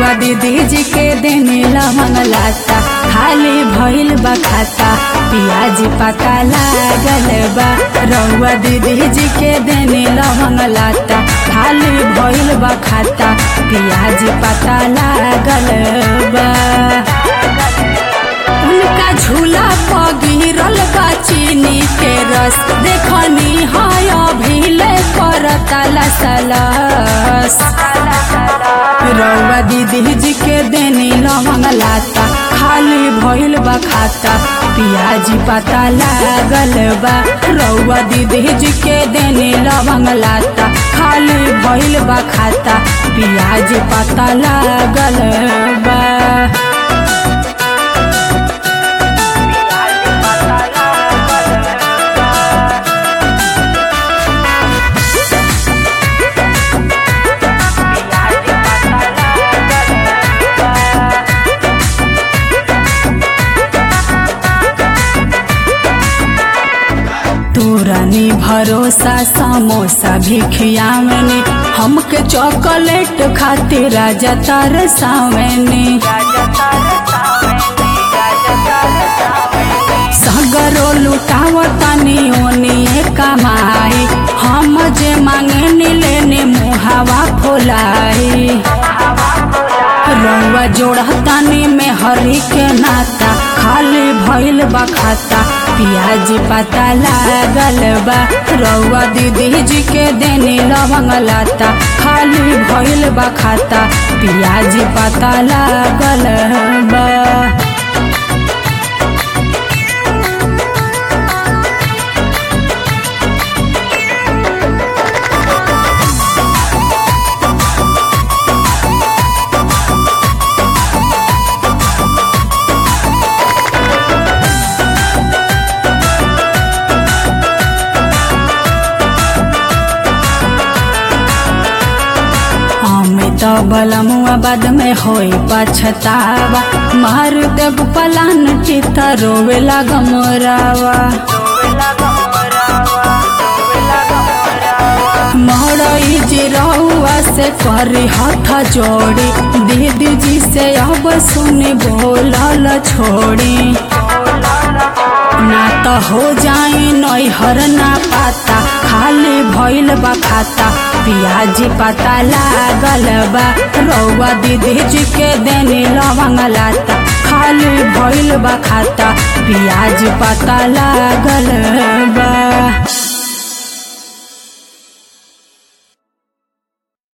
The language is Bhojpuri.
रउआ दीदी जी के देने लवंग लाता खाली भइल बा खाता पियाज पता लागल बा रउआ दीदी जी के देने लवंग लाता खाली भइल बा खाता पियाज पता लागल बा उनका झूला पर गिरल बा चीनी के रस देखनी है अभिले करता लसलस रउआ दीदी जी के देनी लवंग लाता खाली भइल बा खाता पियाज पता लागल बा रउआ दीदी जी के देनी लवंग लाता खाली भइल बा खाता पियाज पता लागल बा तोरनी भरोसा समोसा भी खियावनी हमके चॉकलेट खातिर राजा तरसावनी सगरो लुटावतनी ओनिए कमाई हम जे मांगे लेने मुहावा फुलाई रउआ जोड़तानी में हरी के नाता खाली भइल बा खाता पियाज पता लागल बा रउआ दीदी जी के देने लवंग लाता खाली भइल बा खाता पियाज पता लागल बा अमित बलमुआ बाद में होई पछतावा मार देव पलान चित रोवे लगमरावा मरई जी रउआ से करी हथ जोड़ी दीदी जी से अब सुनी बोलल छोड़ी ना तो हो जाई नैहर ना पाता खाली भइल बा खाता पियाज पता लागल बा रउआ दीदी जी के देने लवंग लाता खाली भइल बा खाता पियाज पता लागल बा